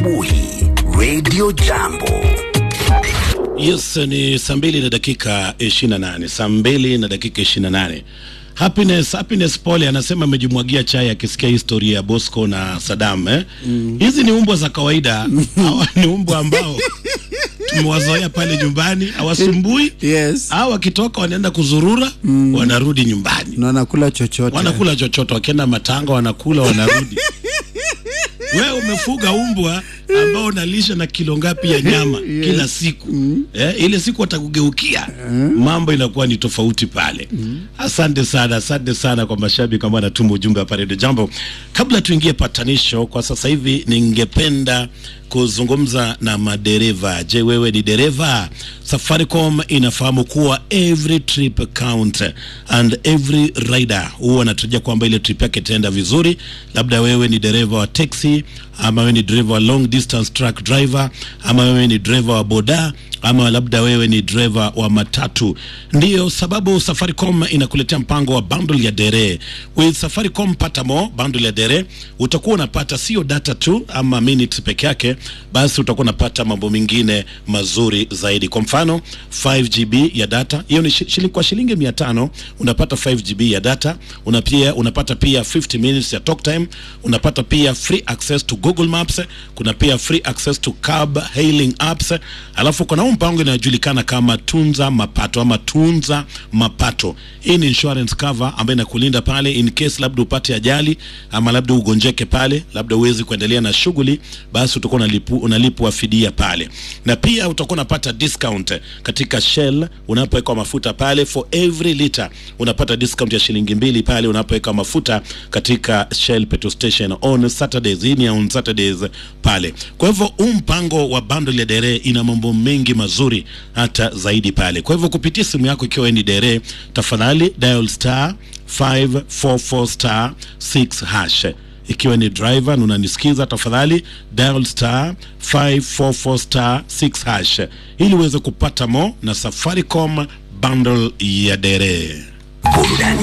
Buhi Radio Jambo. Yes, ni saa mbili na dakika 28, saa mbili na dakika 28. Happiness, Happiness Pole anasema amejimwagia chai akisikia historia ya Bosco na Saddam eh? Hizi ni umbwa za kawaida. Hawa ni umbwa ambao tumewazoea pale nyumbani, hawasumbui. Yes. Hawa wakitoka wanaenda kuzurura, wanarudi nyumbani. Na wanakula chochote. Wanakula chochote, wakienda matanga wanakula, wanarudi. Wewe umefuga umbwa ambao unalisha na kilo ngapi ya nyama kila siku eh, ile siku watakugeukia mambo inakuwa ni tofauti pale. Asante sana, asante sana kwa mashabiki ambao anatuma ujumbe hapa Radio Jambo. Kabla tuingie patanisho, kwa sasa hivi ningependa kuzungumza na madereva. Je, wewe ni dereva? Safaricom inafahamu kuwa every trip count and every rider huwa anatarajia kwamba ile trip yake itaenda vizuri. Labda wewe ni dereva wa taxi ama wewe ni dereva wa long distance truck driver ama wewe ni dereva wa boda ama labda wewe ni dereva wa matatu. Ndiyo sababu Safaricom inakuletea mpango wa bundle ya dere. With Safaricom pata mo bundle ya dere, utakuwa unapata sio data tu ama minutes peke yake, basi utakuwa unapata mambo mengine mazuri zaidi. Kwa mfano 5GB ya data, hiyo ni shi- shilingi kwa shilingi 500 unapata 5GB ya data, una pia unapata pia 50 minutes ya talk time, unapata pia free access to Google Maps, kuna pia free access to cab hailing apps, alafu kuna huu mpango inayojulikana kama tunza mapato ama tunza mapato. Hii ni insurance cover ambayo inakulinda pale in case labda upate ajali ama labda ugonjeke pale, labda uwezi kuendelea na shughuli, basi utakuwa unalipu, unalipwa fidia pale, na pia utakuwa unapata discount katika Shell unapoweka mafuta pale, for every liter unapata discount ya shilingi mbili pale unapoweka mafuta katika Shell petrol station on Saturdays. Hii ni on Saturdays pale. Kwa hivyo huu mpango wa bundle ya dere ina mambo mengi mazuri hata zaidi pale. Kwa hivyo kupitia simu yako ikiwa wewe ni dere, tafadhali dial star 544 star 6 hash ikiwa ni driver na unanisikiza tafadhali dial star 544 star 6 hash ili uweze kupata mo na Safaricom bundle ya dere. Burudani